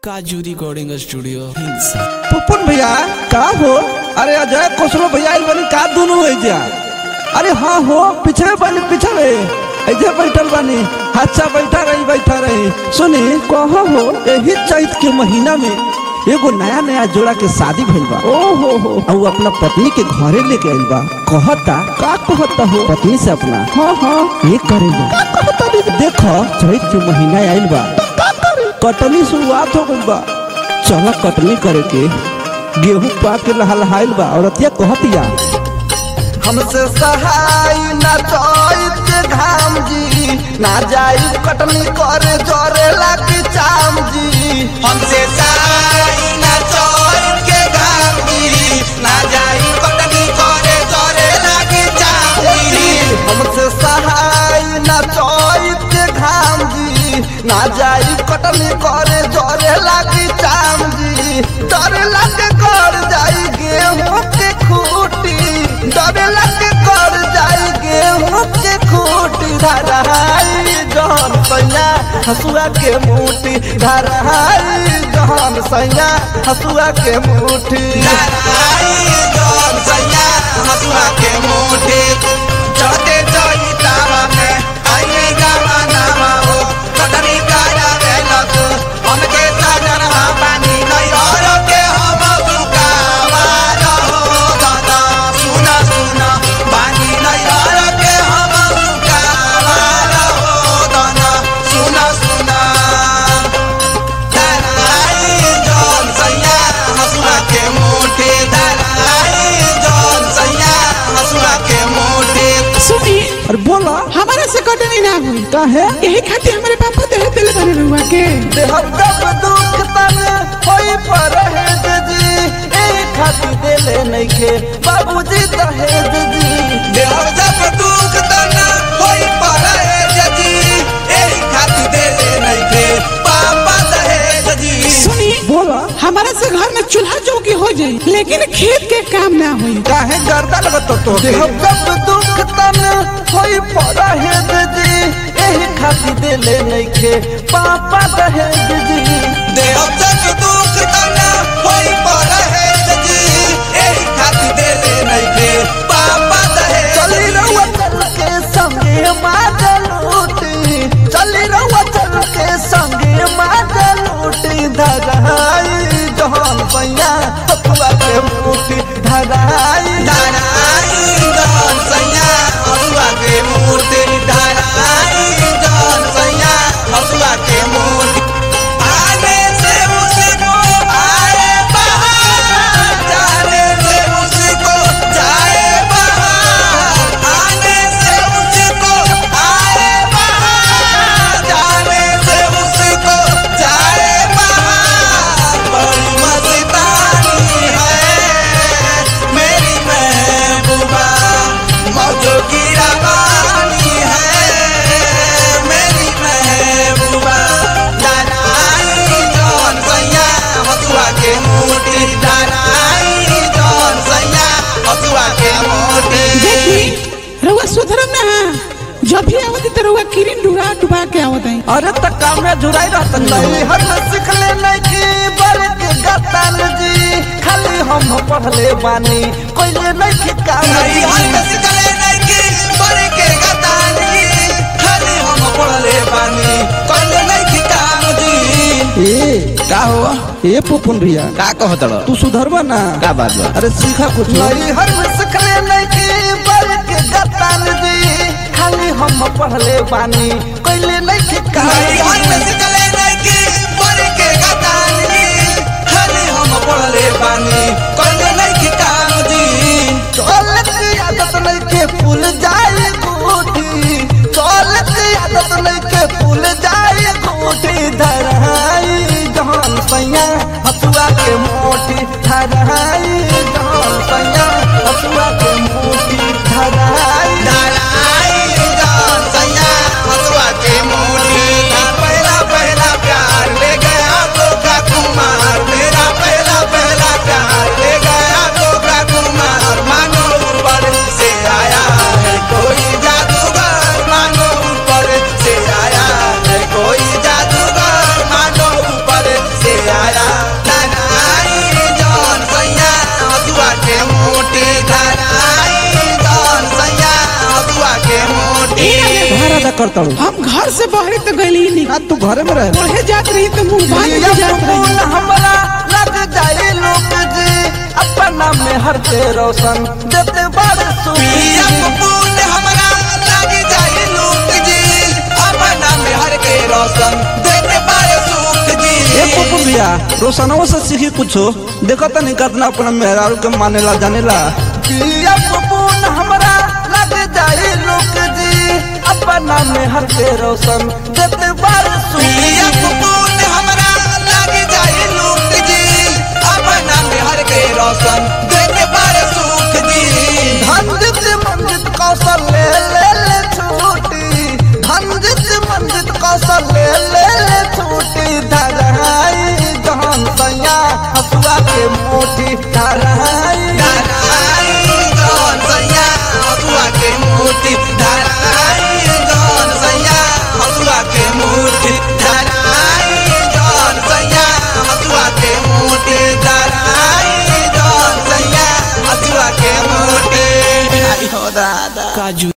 काजू recording studio हिंसा पुपुन भैया का हो अरे अजय कोसरो भैया आइल बनी का दोनों हो जा अरे हाँ हो पीछे बनी पीछे ऐसे बैठल बनी अच्छा बैठा रही बैठा रही सुनी कहो हो यही चैत के महीना में एगो नया नया जोड़ा के शादी भइल बा ओ हो हो और अपना पत्नी के घरे लेके आइल बा कहता का कहता हो पत्नी से अपना हाँ हाँ ये करेगा का कहता देखो चैत के महीना आइल बा कटनी शुरुआत हो गइल बा चला कटनी करे के गेहूं पाक के लहलहाइल बा औरतिया कहतिया हमसे सहाय ना चैत के घाम जी ना जाई कटनी करे जोरे लागी चाम जी हमसे साई ना चोर के गामी ना जाई कटनी करे जोरे लागी चांदी हमसे सहाय ना चैत के घाम जी ना जाई कटनी करे जोरे लागी चाम जी डर लागे कर जाई गेहूं के खूटी डर लागे कर जाई गेहूं के खूटी धराई जहन सैया हसुआ के मुठी धराई जहन सैया हसुआ के मुठी लड़ाई जोर सैया हसुआ के मुठे चढ़ते चढ़ी तावा में आइए गावा नामा हो कटनी काया वेलक हमके साजन पानी नहीं और के हम सुकावा रहो दादा सुना सुना पानी नहीं और के हम सुकावा रहो दादा सुना सुना दलाई जौन सैया हसुआ के मोटे दलाई जौन सैया हसुआ के मोटे सुनी अरे बोला हमारा से कटनी ना हुई का है यही खातिर हमारे पापा दे दिल बने रहुआ के देहब जब दुख तन होई पर है जी ए खाती देले नइखे बाबूजी दहेज जी देहर जब दुख तना होई पड़े जजी एही खातिर देले नइखे पापा दहेज जी सुनी बोला हमारा से घर में चूल्हा चौकी हो जाई लेकिन खेत के काम ना हुई काहे गर्दन बतो तो देहब जब दुख तन होई पर है जी एही खाती देले नइखे पापा दहेज जी देहर जब दुख तना होई पड़े जजी एही खातिर देले नइखे पापा दहेज चली रहुआ चल के संगे मादल उठी चली रहुआ चल के संगे मादल उठी धराई जहान पैया हथुआ के मुठी धराई धराई जौन सैया हसुआ के मूर्ति धराई जौन सैया हसुआ के मूर्ति आने से उसको आए बाहर जाने से उसको जाए बाहर आने से उसको आए बाहर जाने से उसको जाए बाहर बड़ी मस्तानी है मेरी महबूबा मौजों की रवानी है मेरी महबूबा धराई जौन सैया हसुआ के मोटी धराई जौन सैया हसुआ के मोटी देखी रहुआ सुधरम ना जब भी आवत तो रहुआ किरिन डुबा डुबा के आवत है अरे त काम में जुड़ाई रहत नहीं हर सीख ले नहीं की बरक गतन जी खाली हम पढ़ले बानी कोइले नहीं की काम नहीं हाथ सिकले नहीं की बड़े के गतानी खाली हम पढ़ले बानी कल नहीं की काम जी ए का हुआ ए पुपुन भैया का कहत रह तू सुधरबा ना का बात बा अरे सीखा कुछ नहीं हर सिखले नहीं की बरक गतन जी खाली हम पढ़ले बानी कोइले नहीं की काम नहीं हाथ सिकले नहीं की बड़े के गतानी खाली हम पढ़ले बानी कल नहीं की काम जी चलत आदत नहीं के फूल जाए गोटी चलत आदत नहीं के फूल जाए गोटी धराई जहान सैया हसुआ के मोटी धराई जहान सैया हसुआ के मोटी धराई धराई जौन सैया हसुआ के मोटी पहला पहला प्यार ले गया तो का कुमार मेरा पहला पहला प्यार ले गया तो का कुमार मानो ऊपर से आया है कोई जादूगर मानो ऊपर से आया है कोई जादूगर मानो ऊपर से आया करता हूँ हम घर से बाहर तो गई नहीं ना तू घरे में रहे पढ़े जात रही तो मुंह बांध के जात रही हमरा लग जाए लोग जी अपना में हर के रोशन देते बड़ पिया कपूर हमरा लग जाए लोक जी अपना में हर के रोशन देते बड़े सुख जी ए पप्पू भैया रोशनों से सीखी कुछो देखो तो नहीं करना अपना मेहरारू के मानेला जानेला पिया कपूर हमरा लग जाए लोग जी अपना में हर के रोशन देते बड़ पिया कपूर हमरा लग जाए लोक जी अपना में हर के रोशन देते बड़े सुख जी धनजित मंजित कौशल ले ले ले छूटी धनजित मंजित कौशल ले ले ले छूटी धराई जहान सैया हसुआ के मोटी धराई धराई जौन सैया हसुआ के मूर्ति धराई जौन सैया हसुआ के मूर्ति धराई जौन सैया हसुआ के मूर्ति धराई जौन सैया हसुआ के मूर्ति आई हो दादा काजू